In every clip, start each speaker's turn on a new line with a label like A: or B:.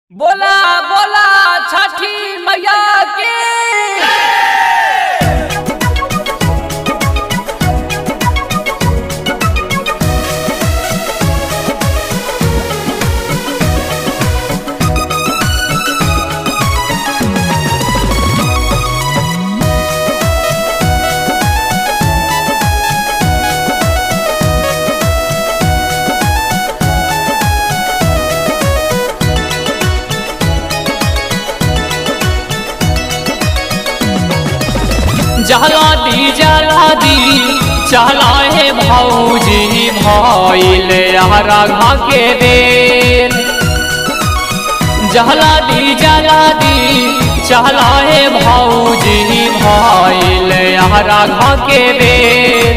A: बोला बोला छठी मैया की
B: जला दी जला दी चला हे भौजी भइल राघा के देर जला दी जला दी चला हे भौजी भइल राघा के देर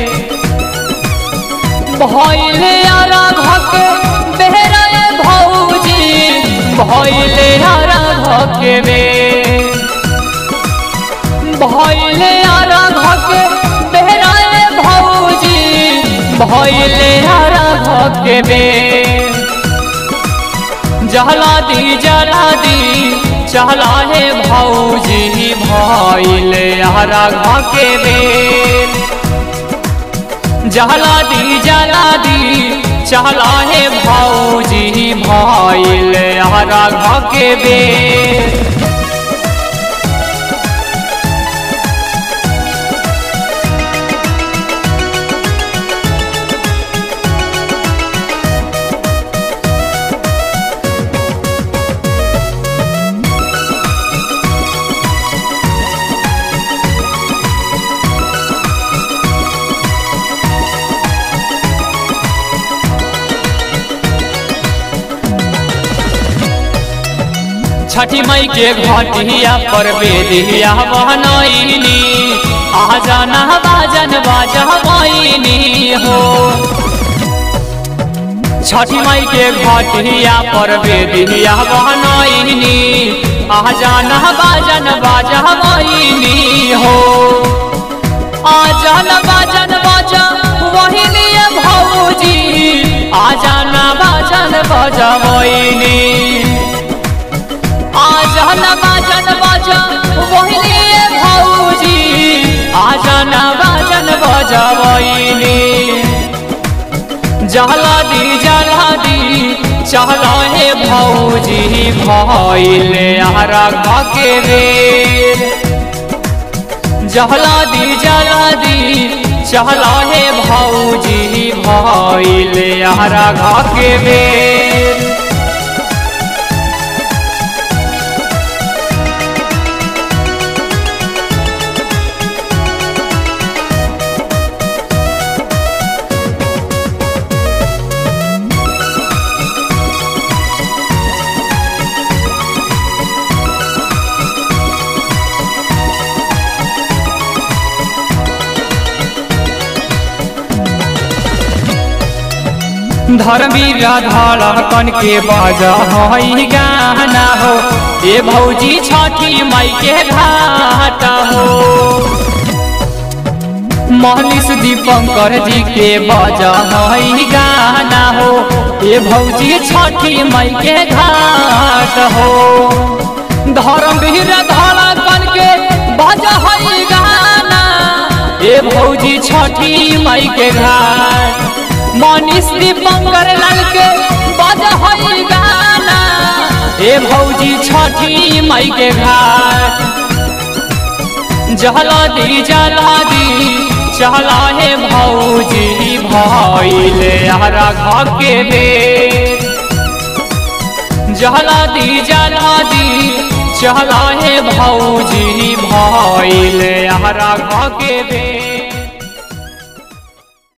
B: भइल राघा के बेहरा भौजी भइल राघा के बेर भइले आराधक बेहराए भौजी भइले आराधक बे जला दी जला दी चला हे भौजी भइले आराधक बे जला दी जला दी चला हे भौजी भइले आराधक बे छठी मई के घटिया पर बेदिया बहनैनी आ जाना बाजन बाजबैनी हो छठी मई के घटिया पर बेदिया बहनैनी आ जाना बाजन बाजबैनी हो आ जाना बाजन बाजा वही भौजी आ जाना बाजन बजबैनी आजन बाजन बाजा वही भौजी आजन बाजन बजबैनी जला दी जला दी चला हे भौजी भइले आरा के बेर जला दी जला दी चला हे भौजी भइले आरा के बेर धर्मवीर धड़कन के बाजा हई गाना हो ए भौजी छठी मई के घाट हो महलिस दीपंकर जी के बाजा हई गाना हो ए भौजी छठी मई के घाट हो धर्मवीर धड़कन के बाजा हई गाना ए भौजी छठी मई के घाट मनीष दीपंकर लाल के बजा हई गाना ए भौजी छठी मई के घाट जला दी जला दी चला हे भौजी भइले हरा घर के बेर जला दी जला दी चला हे भौजी भइले हरा घर के बेर